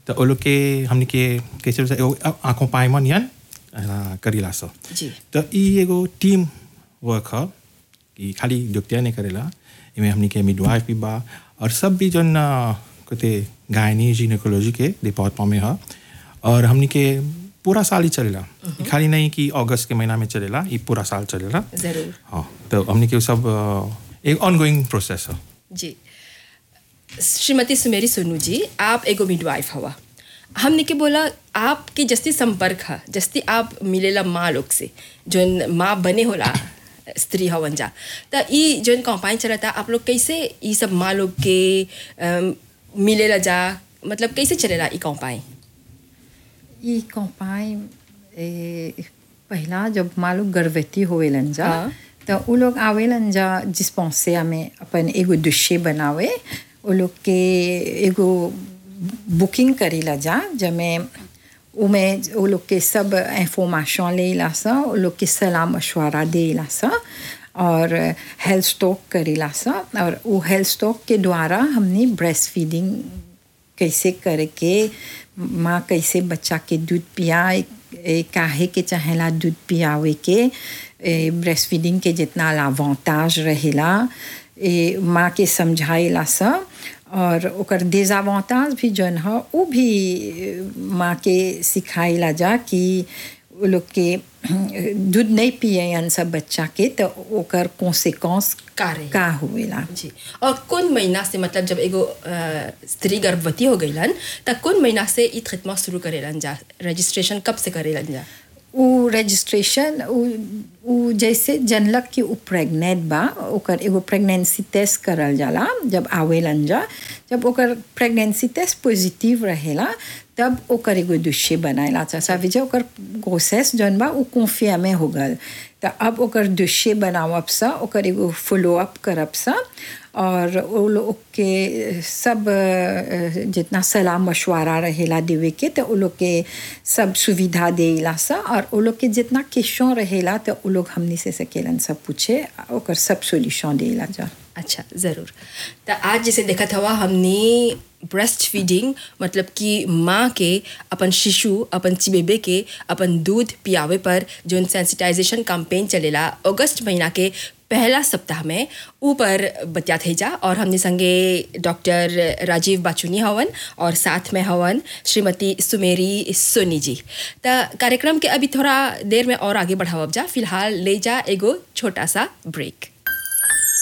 तो वो लोग के हमने के कैसे बोलते हैं, एगो आँखों पाए नियन अ, करीला सो जी तो ई एगो टीम वर्क ह कि खाली डॉक्टर नहीं करेला इमें हमनी के मिडवाइफ भी बा और सब भी जन अ, कहते गायनी जिनेकोलॉजी के डिपार्टमेंट में ह और हमनी के पूरा साल ही चलेला ई खाली नहीं कि अगस्त के महीना में चलेला ई पूरा साल चलेला जरूर हाँ तो हमनी के सब अ, एक ऑनगोइंग प्रोसेस है जी श्रीमती सुमेरी सोनू जी आप एगो मिडवाइफ हवा हमने के बोला आपके जस्ती संपर्क है जस्ती आप मिलेला माँ लोग से जोन माँ बने होला स्त्री हवन जा त ई जोन कंपाइन चलता आप लोग कैसे ई सब माँ लोग के अम, मिलेला जा मतलब कैसे चलेला ई कंपाइन ई कंपाइन ए, पहला जब मालूम गर्भवती होवेलन जा हाँ। तो उ लोग आवेलन जा डिस्पेंसरिया में अपन एगो दुष्य बनावे उ लोग के एगो बुकिंग करेला जा जमे उमे उ लोग के सब इंफॉर्मेशन लेला सा उ लोग के सलाह मशवरा देला सा और हेल्थ स्टॉक करेला सा और वो हेल्थ स्टॉक के द्वारा हमने ब्रेस्ट फीडिंग कैसे करके माँ कैसे बच्चा के दूध पियाए ए, काहे के चाहेला दूध पियावे के ब्रेस्ट फीडिंग के जितना लावांताज रहेला ए, माँ के समझाएला सा और ओकर डिजावांताज भी जौन ह वो भी ए, माँ के सिखाएला जा कि वो लोग के दूध नहीं पियन सब बच्चा के तो ओकर कॉन्सिक्वेंस का रही? का होवेला जी और कौन महीना से मतलब जब एगो अ, स्त्री गर्भवती हो गईलन त कौन महीना से ई खिदमत शुरू करेलन जा रजिस्ट्रेशन कब से करेलन जा उ रजिस्ट्रेशन उ उ जैसे जनलक कि उ प्रेग्नेंट बा ओकर एगो प्रेगनेंसी टेस्ट करल जाला जब आवेलन जा जब ओकर प्रेगनेंसी टेस्ट पॉजिटिव रहेला तब ओकर एगो दुष्य बनाएला चाचा विजय ओकर प्रोसेस जौन बा उ कॉन्फिया में हो गल त अब ओकर दुष्य बनावब सा ओकर एगो फॉलो अप करब सा और वो लोग के सब अ, जितना सलाह मशवरा रहेला देवे के तो वो लोग के सब सुविधा देला सा और वो लोग के जितना क्वेश्चन रहेला तो वो लोग हमनी से सकेलन सब पूछे ओकर सब सोल्यूशन देला जा अच्छा ज़रूर तो आज जैसे देखत हवा हमने ब्रेस्ट फीडिंग मतलब कि माँ के अपन शिशु अपन चिबेबे के अपन दूध पियावे पर जो सेंसिटाइजेशन कैंपेन चलेला अगस्त महीना के पहला सप्ताह में ऊपर बतिया थे जा और हमने संगे डॉक्टर राजीव बाचुनी हवन और साथ में हवन श्रीमती सुमेरी सोनी जी तो कार्यक्रम के अभी थोड़ा देर में और आगे बढ़ावब जा फिलहाल ले जा एगो छोटा सा ब्रेक